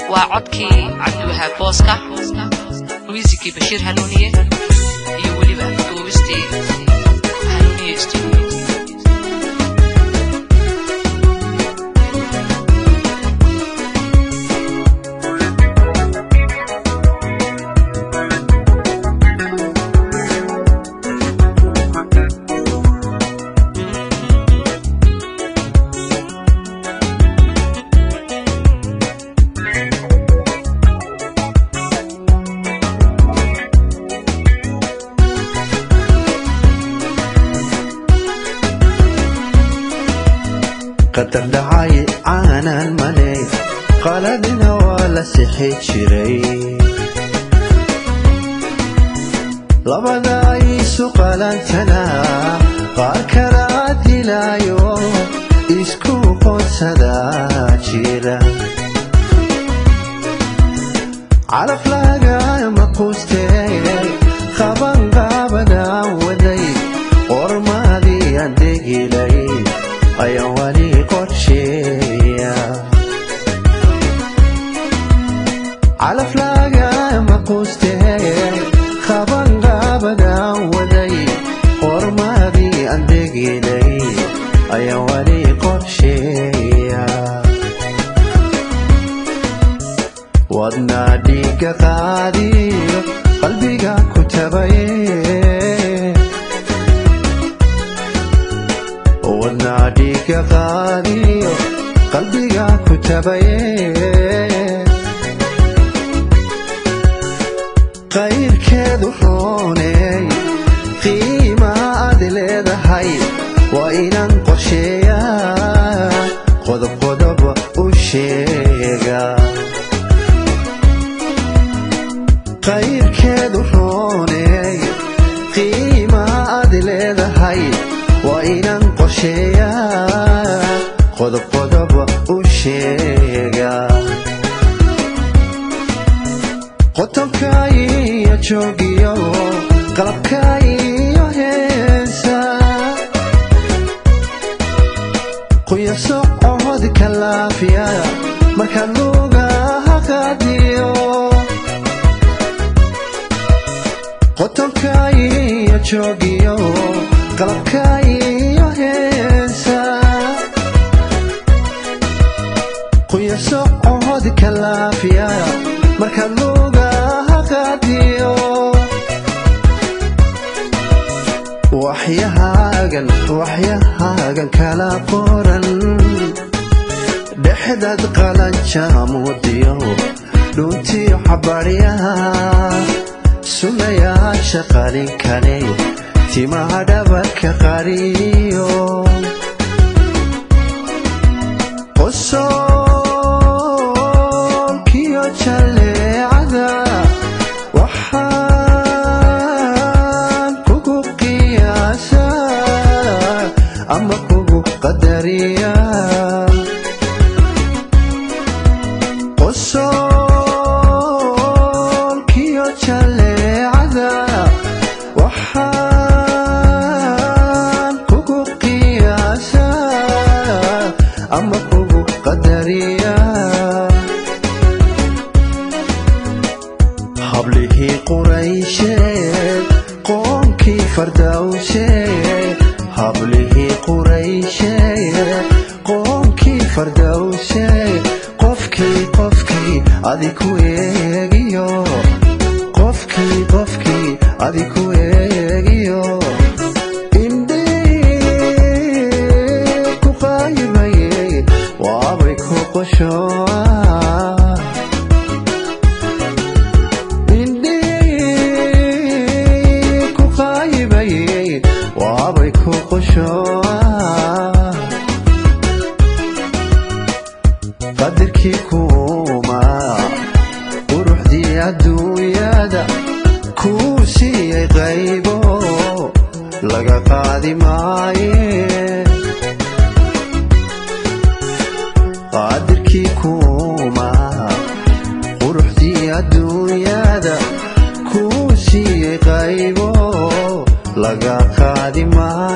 waa codkii cabdiwahaab booska miisikii bashiir hanuuniye iyo weliba duubistii hanuuniye studio qadar dhacay caanan maley qaladina waa la sixi jiray labada isu qalantana qaar kala dilaayo isku qoonsada jira calaf lagama quustee qaban qaabadan waday qormadii aan degilay ayaan wali qorsheeya calaf lagama quustee qaban qaabadan waday qormadii aan degilay ayaan wali qorsheeya wadna dhiiga qaadiyo qalbiga ku tabaye wadna dhiiga qaadiyo qalbiga ku tabaye qayrkeedu rooney qiima aad leedahay waa inaan qorsheeyaa qodob qodob u sheega qayrkeedu rooney qiima aad leedahay waa inaan qorsheeyaa qodob qodob u sheega qotonka iyo joogiyo qalabka iyo heesa quya socod kalaafiya marka lugaha qaadiyo qotonka iyo joogiyo qalabka iyo heesa quya socod kalaafiya marka lugaha qaadiyo waxyahaagan waxyahaagan kala qoran dhexdad qalanjaamudiyo dhuntiyo xabadhyaha sunayaasha qalin kale timaha dhabarka qariyo qosolkiyo jalleecada waxaan kugu qiyaasaa ama kugu qadariyaa qosolkiyo jalleecada waxaan kugu qiyaasaa ama kugu qadariyaa hablihii quraysheed qoonkii fardawseed hablihii quraysheed qoonkii fardawseed qofkii qofkii adiku eegiyo qofkii qofkii adiku eegiyo indhii ku qaybayey waabay ku qoshoa indhii ku qaybayey waabay ku qoshoa qadirkii kuuma quruxdii adduunyada kuu siiyey qaybo laga qaadi maaye qadirkii kuuma quruxdii adduunyada kuu siiyey qaybo laga qaadi maaye